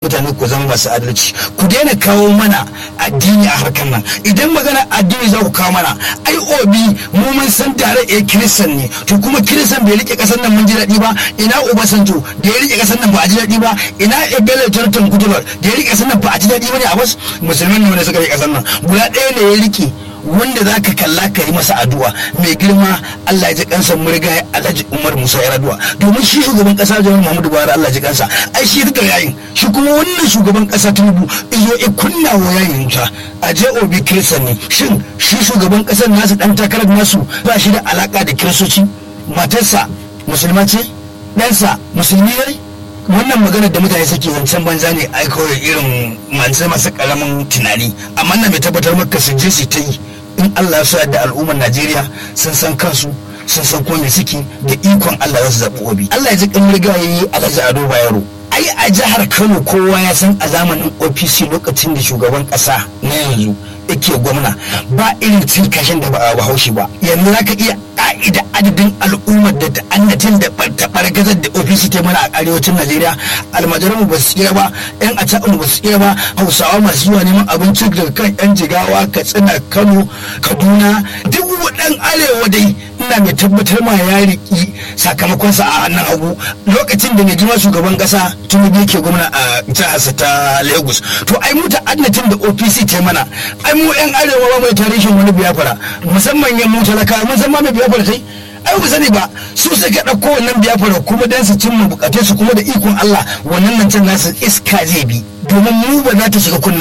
mutane ku zama masu adalci ku daina kawo mana addini a harkar nan idan magana addini za ku kawo mana ai obi mu mun san tare a kiristan ne to kuma kiristan bai rike kasar nan mun ji daɗi ba ina obasanjo da ya rike kasar nan ba a ji daɗi ba ina ebele jonathan goodluck da ya rike kasar nan ba a ji daɗi ba ne a bas musulman ne wanda suka rike kasar nan guda ɗaya ne ya rike wanda za ka kalla ka yi masa addu'a mai girma Allah ya ji kansa murga Alhaji Umar Musa Yar'adua domin shi shugaban kasa Jami'ar Muhammadu Buhari Allah ya ji kansa ai shi duka yayin shi kuma wannan shugaban kasa Tinubu izo ya kunna wa yayin wuta a je obi kirsan ne shin shi shugaban kasar nasu dan takarar nasu ba shi da alaka da kiristoci matarsa musulma ce ɗansa musulmi ne wannan maganar da mutane suke zancen banza ne ai kawai irin masu masu karamin tunani amma na mai tabbatar maka su je su ta yi in Allah ya da al'ummar Najeriya sun san kansu sun san kuma me suke da ikon Allah za su zaɓi obi Allah ya ji kan riga yayi Alhaji Ado Bayero ai a jihar Kano kowa ya san a zamanin OPC lokacin da shugaban ƙasa na yanzu yake gwamna ba irin cin kashin da ba a bahaushe ba yanzu za ka iya ka'ida adadin al'ummar da ta'annatin da taɓargazar da ofisi ta mana a arewacin najeriya almajiranmu ba su iya ba yan aca'un ba su iya ba hausawa masu zuwa neman abinci daga kan yan jigawa katsina kano kaduna duk waɗan arewa dai ina mai tabbatar ma ya riƙi sakamakonsa a hannun hagu lokacin da mai girma shugaban ƙasa tinubu yake gwamna a jiharsa ta lagos to ai mu ta'annatin da opc ta mana ai mu yan arewa ba mai tarihin wani biyafara musamman yan mu talaka mun san ma mai biyafara kai ai ba sani ba su suka ɗauko wannan biyafara kuma dan su cimma bukatun su kuma da ikon Allah wannan nan can nasu iska zai bi domin mu ba za ta shiga kunna